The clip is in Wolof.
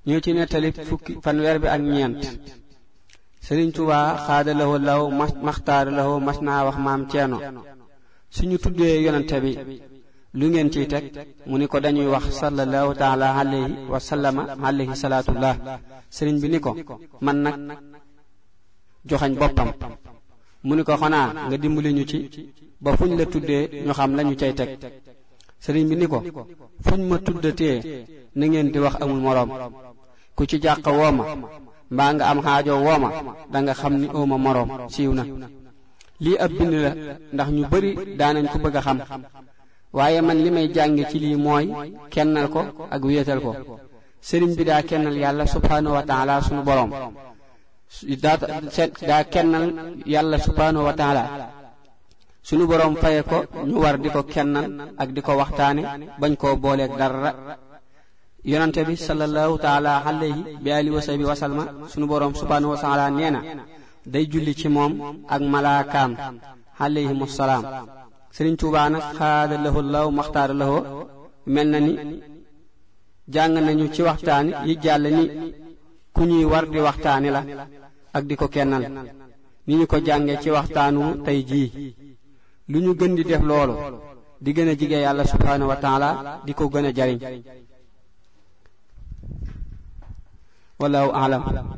ñoo ci nettali fukki fanweer bi ak ñeent sëriñ Tuubaa xaada lawo law maxtaar lawo mas naa wax maam ceeno suñu tuddee yonente bi lu ngeen ciy teg mu ni ko dañuy wax sallallahu taala alayhi wa sallama alayhi salaatullah sëriñ bi ni ko man nag joxañ boppam mu ni ko xanaa nga dimbali ñu ci ba fuñ la tuddee ñu xam lañu cay teg sëriñ bi ni ko fuñ ma tuddatee na ngeen di wax amul moroom ku ci jàq wooma mbaa nga am xaajo wooma danga xam ni ooma moroom siiw na lii ab bind la ndax ñu bari daanañ ko bëgg a xam waaye man li may jànge ci lii mooy kennal ko ak wéetal ko sëriñ bi daa kennal yàlla subhaanahu wa taala sunu boroom daa daa kennal yàlla subhaanahu wa taala sunu boroom faye ko ñu war di ko kennal ak di ko waxtaane bañ koo booleeg dara yonante bi sallallahu taala alayhi bi alihi wa sahbi wa salma sunu boroom subhaanahu wa taala nee na day julli ci moom ak malaakaam alayhimu salaam sëriñ Tuubaa nag xaada lahu law maxtaara lahu mel na ni jàng nañu ci waxtaani yi jàll ni ku ñuy war di waxtaani la ak di ko kennal ni ñu ko jànge ci waxtaanu tey jii lu ñu gën di def loolu di gën a jige yàlla subhaanahu wa taala di ko gën a jariñ wallahu aalam